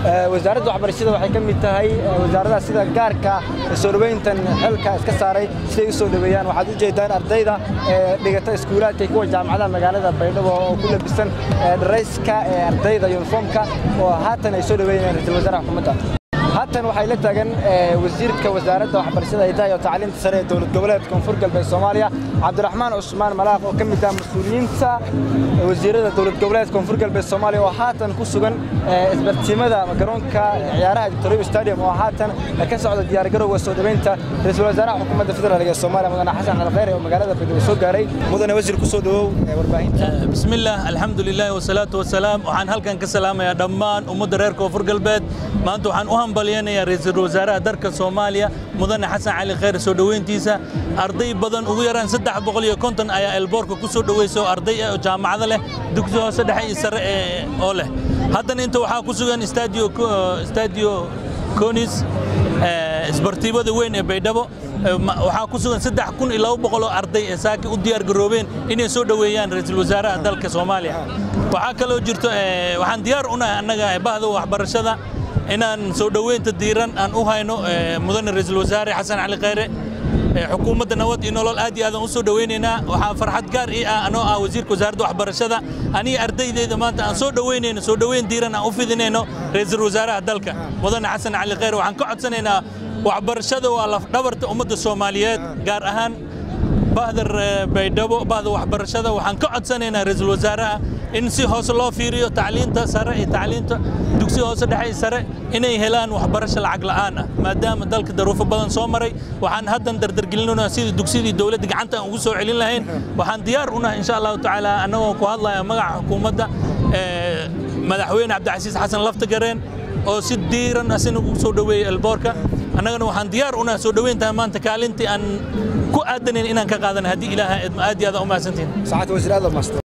wasaaradda waxbarashada waxay ka mid tahay wasaaradaha sida gaarka soo dhoweyntan xilka iska saaray siday u soo dhoweeyaan waxaad u jeedaan ardayda dhigata iskuulaadka kuwa jaamacadaha magaalada baydhabo oo ku labisan dharayska ardayda yuniformka oo haatan ay soo dhoweeyeen ra-iisul wasaaraha xukuumadda haatan waxay la taagan wasiirka wasaaradda waxbarashada hidaha iyo tacliinta sare ee dowlad goboleedka koonfur galbeed soomaaliya cabdiraxmaan cusmaan malaaq oo ka mid ah mas-uuliyiinta wasiirada dowlad goboleedka koonfur galbeed soomaaliya oo haatan ku sugan isbartiimada garoonka ciyaaraha victoria stadium oo haatan ka socda diyaargarowga soo dhoweynta ra-iisul wasaaraha xukuumadda federaalk ee soomaaliya mudane xasan calkheyr oo magaalada baydhabo soo gaaray mudane wasiir ku soo dhowow warbaahinta bismillaah alxamdu lilahi wasalaatu wasalaam waxaan halkan ka salaamayaa dhammaan ummadda reer koonfur galbeed maanta waxaan u hambalyaynayaa ra-iisul wasaaraha dalka soomaaliya mudane xasan cali kheyr soo dhoweyntiisa arday badan ugu yaraan saddex boqol iyo konton ayaa elboorka ku soo dhoweysa oo arday ah oo jaamacado leh dugsi hoose dhexe iyo sare oo leh haddana inta waxaa ku sugan stadio conis isbartiibada weyn ee baydhabo waxaa ku sugan saddex kun iyo laba boqol oo arday ee saaki u diyaar garoobeen inay soo dhoweeyaan ra-iisul wasaaraha dalka soomaaliya waxaa kaloo jirto waxaan diyaar u nahay annaga bahda waxbarashada inaan soo dhoweynta diiran aan u hayno mudane ra-iisul wasaare xasan cali kheyre xukuumadda nabad iyo nolol aad iyo aadaan u soo dhoweynaynaa waxaa farxad gaar ii ah anoo ah wasiirka wasaaradda waxbarashada aniga ardaydeyda maanta aan soo dhoweynayno soo dhoweyn diiran aan u fidinayno ra-iisul wasaaraha dalka mudane xasan cali kheyre waxaan ka codsanaynaa waxbarashada waa lafdhabarta ummadda soomaaliyeed gaar ahaan bahda baydhabo bahda waxbarashada waxaan ka codsanaynaa ra-iisul wasaaraha in si hoose loo fiiriyo tacliinta sare iyo tacliinta dugsi hoose dhexe iyo sare inay helaan waxbarasho lacag la'aan ah maadaama dalka daruufo badan soo maray waxaan haddan dardargelinayna sidii dugsidii dowladda gacanta aan ugu soo celin lahayn waxaan diyaar u nahay insha allahu tacaala annagoo ku hadlaya magaca xukuumadda madaxweyne cabdicasiis xasan laftagareen oo si diiran asina ugu soo dhoweeyey elboorka annagana waxaan diyaar u nahay soo dhoweyntahay maanta kaalintii aan ku aadanayn inaan ka qaadan haddii ilaaha aad iyo aad u mahadsantihin